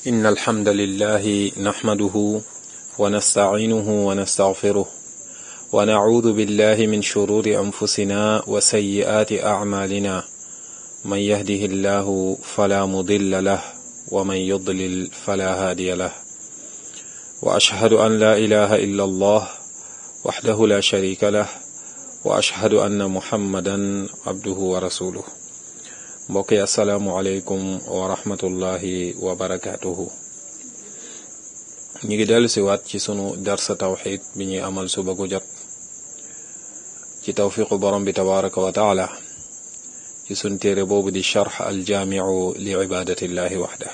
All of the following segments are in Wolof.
إن الحمد لله نحمده ونستعينه ونستغفره ونعوذ بالله من شرور أنفسنا وسيئات أعمالنا من يهده الله فلا مضل له ومن يضلل فلا هادي له وأشهد أن لا إله إلا الله وحده لا شريك له وأشهد أن محمدا عبده ورسوله mbokk yi asalaamualeykum wa rahmatullahi wa barakaatuhu ñu ngi dellu si waat ci sunu darsa tawxid bi ñuy amal suba gu jot ci tawfiqu borom bi tabaraka wa taala ci sun téere boobu di charx aljaamiu li ibadatillahi waxda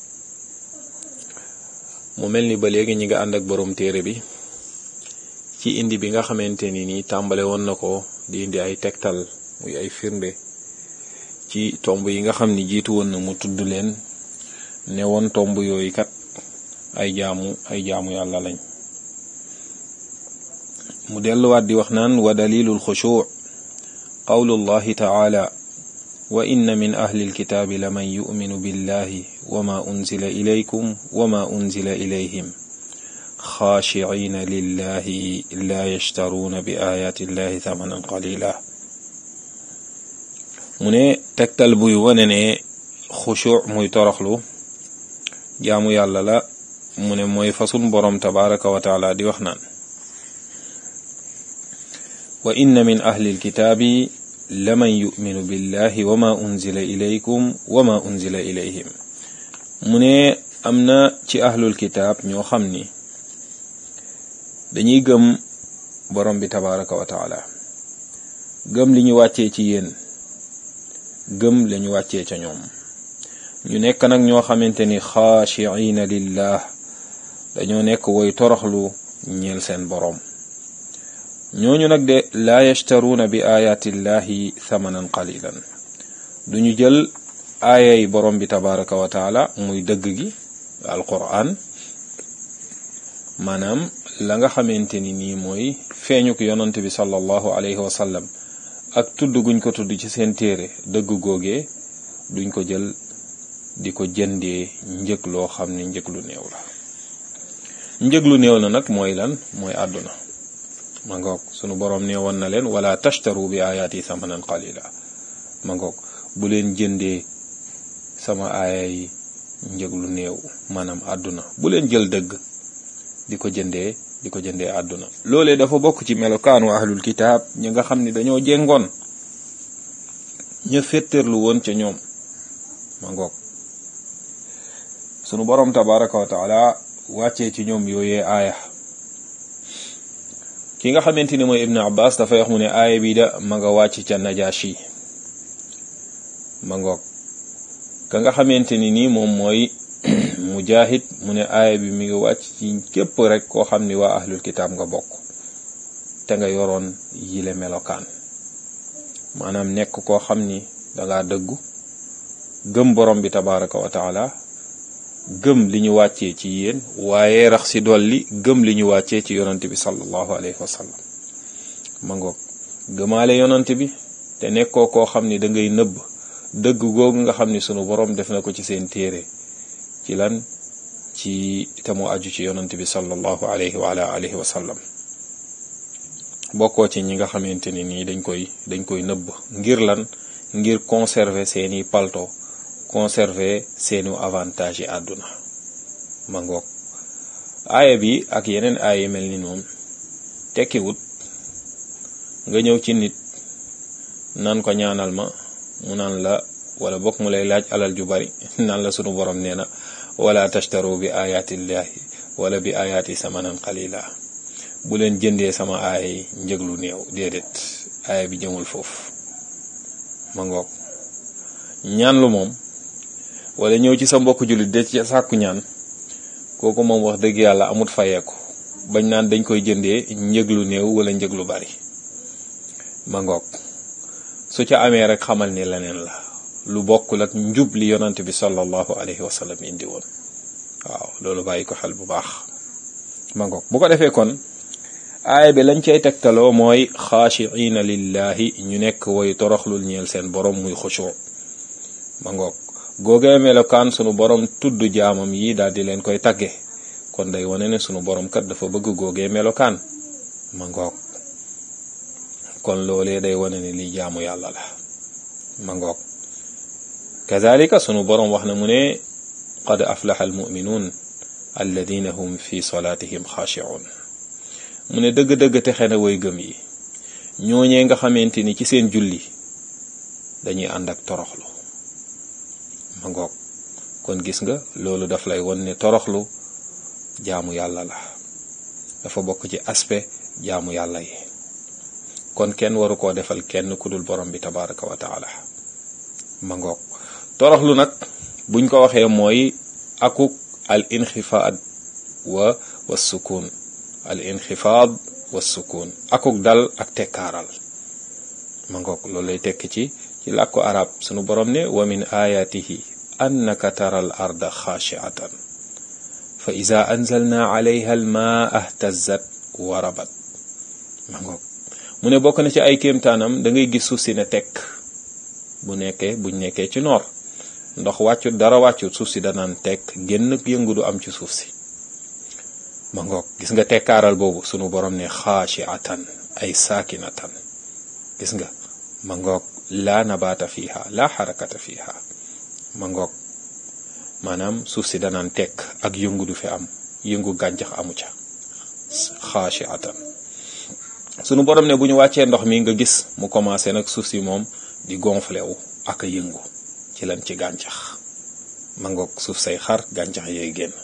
mu mel ni ba léegi ñi nga ànd ak borom téere bi ci indi bi nga xamante ni nii tàmbale woon na ko di indi ay tegtal muy ay firnde ci tomb yi nga xam ni jiitu woon na mu tudd leen ne woon tomb yooyu kat ay jaamu ay jaamu yàlla lañ mu delluwaat di wax naan wa dalilul xushuu qawlullahi taala wa inna min ahli alkitaabi la man yuminu billahi wa ma unzila ilaykum wa ma unzila ilayhim xaashiciina lillahi la yashtaruuna bi ayaati illahi thamanan qalila mu ne tegtal buy wane ne xushu muy toroxlu jaamu yàlla la mu ne mooy fasun boroom tabaraka wa taala di wax naan wa inna min ahli alkitaabi laman yuminu billahi wa ma unzila ilaykum wa ma unzila ilayhim mu ne am na ci ahlul kitaab ñoo xam ni dañuy gëm borom bi tabaraka wa taala gëm li ñu wàccee ci yéen gëm lañu wàccee ca ñoom ñu nekk nag ñoo xamante ni xaashiina lillah dañoo nekk woy toroxlu ñeel seen boroom ñooñu nag de laa yashtaruuna bi ayaatillahi thamanan qalilan duñu jël aayay borom bi tabaraka wa taala muy dëgg gi alquran maanaam la nga xamante ni nii mooy feeñuk yonante bi sallallahu alayhi wa sallam ak tudd guñ ko tudd ci seen téere dëgg googee duñ ko jël di ko jëndee njëg loo xam ne njëg lu néew la njëg lu néew la nag mooy lan mooy àdduna ma ngoog sunu boroom nee woon na leen wala tashtaru bi ayaati samanan qalila ma ngoog bu leen jëndee sama aaya yi njëg lu néew maanaam àdduna bu leen jël dëgg di ko jëndee di ko jëndee àdduna loolee dafa bokk ci melokaanu ahlul kitaab ñi nga xam ni dañoo jéngoon ña féttéerlu woon ca ñoom ma ngoog sunu boroom tabaraka wa taala wàccee ci ñoom yooyee aaya ki nga xamante ni mooy ibnu abbas dafay wax mu ne aaya bi da ma nga wàcc ca najashi ma ngoog ka nga xamante ni nii moom mooy mujahid mu ne aaya bi mi ngi wàcc ci képp rek koo xam ni waa ahlul kitaab nga bokk te nga yoroon yile melokaan maanaam nekk koo xam ni danga dëggu gëm borom bi tabaraka wa taala gëm li ñu wàccee ci yéen waaye rax si dolli gëm li ñu wàccee ci yonante bi sallallahu alayhi wa sallam ma ngoog gëmaale yonante bi te nekkoo koo xam ni da ngay nëbb dëgg googu nga xam ni sunu borom def na ko ci seen téere ci lan ci te mu aju ci yonante bi sallallahu alayhi wa ala alihi wa sallam bokkoo ci ñi nga xamante ni nii dañ koy dañ koy nëbb ngir lan ngir conserver seeni palto conserver seeni avantage yi àdduna ma ngoog aaya bi ak yeneen aaya mel ni noonu tekkiwut nga ñëw ci nit naan ko ñaanal ma mu naan la wala bokk mu lay laaj alal ju bari naan la sunu borom nee na wala tashtaru bi ayatillahi wala bi ayati samanan qalila bu leen jëndee sama aaya yi njëg lu néew déedéet aaya bi jëmul foofu ma ngoog ñaan lu moom wala ñëw ci sa mbokk jullit de ci sàkku ñaan kooku moom wax dëgg yàlla amut fayeeku bañ naan dañ koy jëndee njëg lu néew wala njëg lu bari ma ngoog su ca amee rek xamal ni leneen la lu bokkul ak njub li yonant bi sallallahu alayhi wa sallam indi woon waaw loolu bàyyi ko xel bu baax ma ngoog bu ko defee kon aaya bi lañ cay tegtaloo mooy xaashiina lillahi ñu nekk woy toroxlul ñeel seen borom muy xushoo ma ngoog googee melokaan sunu borom tudd jaamam yi daal di leen koy tagge kon day wane ne sunu borom kat dafa bëgg googee melokaan ma ngoog kon loolee day wane ne lii jaamu yàlla la ma ngoog kazalika sunu borom wax na mu ne qad aflaha almuminuun alladina hum fi salatihim xaashiun mu ne dëgg-dëgg texe na way gëm yi ñooñee nga xamante ni ci seen julli dañuy ànd ak toroxlu ma ngoog kon gis nga loolu daf lay won ne toroxlu jaamu yàlla la dafa bokk ci aspect jaamu yàlla yi kon kenn waru koo defal kenn ku dul borom bi tabaraka wa taala ma ngoog toroxlu nag buñ ko waxee mooy akuk al inxifaad wa wa sukun al inxifaad wa sukun akuk dal ak tekkaaral ma ngoog loolu lay tekk ci ci làkku arab sunu borom ne wa min ayatihi annaka tara al arda xaashiatan fa ida anzalna alayha al maa ahtazat wa rabat ma ngoog mu ne bokk na ci ay kéemtaanam da ngay gis suuf si ne tekk bu nekkee buñ nekkee ci noor ndox wàccut dara wàccut suuf si danaan tekk génn yëngu du am ci suuf si ma ngoog gis nga tekkaaral boobu sunu borom ne xaashiatan ay saakinatan gis nga ma ngoog laa nabaata fiha laa xarakata fiha ma ngoog maanaam suuf si danaan tekk ak yëngu du fi am yëngu gàncax amu ca xaashiatan sunu borom ne bu ñu wàccee ndox mi nga gis mu commencé nag suuf si moom di gonflé wu ak a yëngu ci lan ci gàncax ma ngoog suuf say xar gàncax yee génn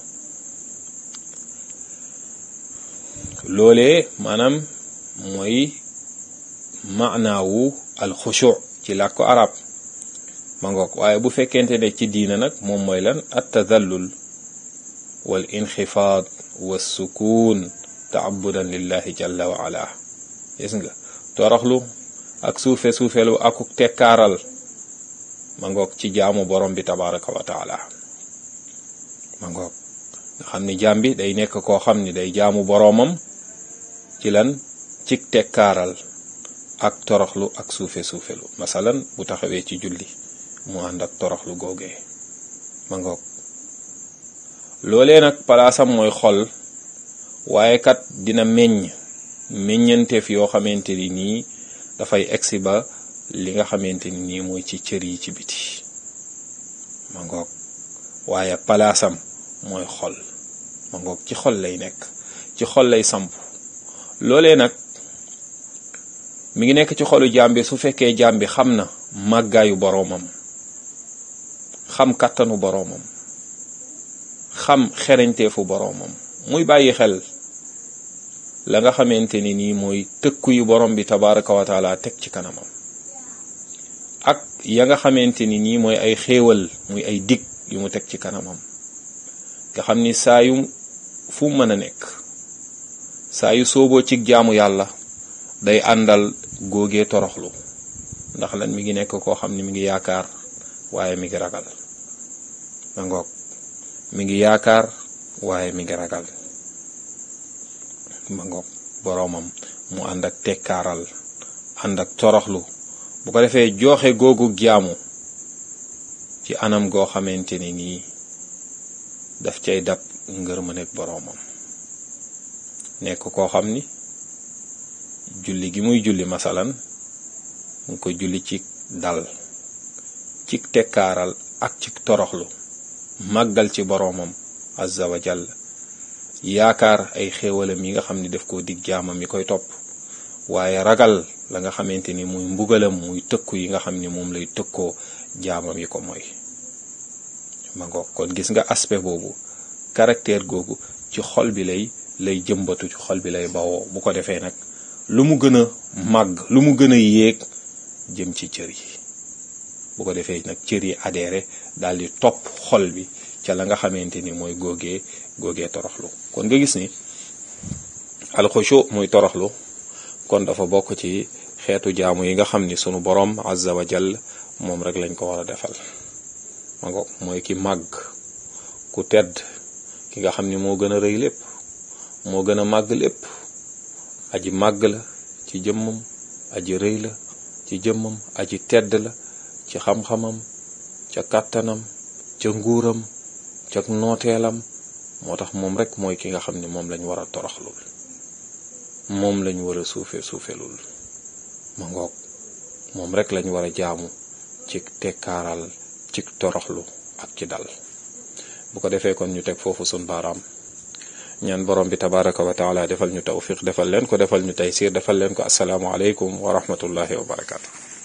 loolee maanaam mooy maanaawu alxushu ci làkku arab ma ngoog waaye bu fekkente ne ci diina nag moom mooy lan at tadallul wal inxifaad wa sukuun taabudan lillahi jalla wa ala gis nga toroxlu ak suufe suufelu akuk tekkaaral ma ngoog ci jaamu borom bi tabaraka wa taala ma ngoog nga xam ni jaam bi day nekk koo xam ni day jaamu boroomam ci lan cig tekkaaral ak toroxlu ak suufe suufelu masalan bu taxawee ci julli mu ànd ak toroxlu googee ma ngoog loolee nag palaasam mooy xol waaye kat dina meññ meññanteef yoo xamante ni nii dafay egsi ba li nga xamante ni nii mooy ci cër yi ci biti ma ngoog waaye palaasam mooy xol ma ngoog ci xol lay nekk ci xol lay samp loolee nag mi ngi nekk ci xolu jaam bi su fekkee jaam bi xam na màggaayu boroomam xam kàttanu boroomam xam xereñteefu boroomam muy bàyyi xel la nga xamante ni nii mooy tëkku yu borom bi tabaraka wa taala teg ci kanamam ak ya nga xamante ni nii mooy ay xéewal muy ay dig yu mu teg ci kanamam nga xam ni saa yu fu mën a nekk saa yu sooboo ci jaamu yàlla day àndal góogee toroxlu ndax lan mi ngi nekk koo xam ni mi ngi yaakaar waaye mi ngi ragal ma ngoog mi ngi yaakaar waaye mi ngi ragal ma ngoog boroomam mu ànd ak tekkaaral ànd ak toroxlu bu ko defee joxe googu jaamu ci anam goo xamante ni nii daf cay dab ngër ma nekk boroomam nekk koo xam ni julli gi muy julli masalan mu ko julli ci dal ci tekkaaral ak ci toroxlu màggal ci boroomam azza wa jalla yaakaar ay xéewalam yi nga xam ni daf koo dig jaamam yi koy topp waaye ragal la nga xamante ni muy mbugalam muy tëkku yi nga xam ni moom lay tëkkoo jaamam yi ko mooy ma ngoog kon gis nga aspect boobu caractère googu ci xol bi lay lay jëmbatu ci xol bi lay bawoo bu ko defee nag lu mu gën a màgg lu mu gën a yéeg jëm ci cër yi bu ko defee nag cër yi adhéré daal di topp xol bi ca la nga xamante ni mooy góogee góogee toroxlu kon nga gis ni alxushu muy toroxlu kon dafa bokk ci xeetu jaamu yi nga xam ni sunu borom azza wa jall moom rek lañ ko war a defal ma ngo mooy ki màgg ku tedd ki nga xam ni moo gën a rëy lépp moo gën a màgg lépp aji màgg la ci jëmmam aji rëy la ci jëmmam aji tedd la ci xam-xamam ca kàttanam ca nguuram ca nooteelam moo tax moom rek mooy ki nga xam ne moom lañ war a toroxlul moom lañ war a suufe suufelul ma ngoog moom rek lañ war a jaamu ci tekkaaral ci toroxlu ak ci dal bu ko defee kon ñu teg foofu sun baaraam ñaan borom bi tabaraka wa taala defal ñu tawfiq defal leen ko defal ñu taysir defal leen ko asalaamu aleykum wa rahmatullahi wa barakaatu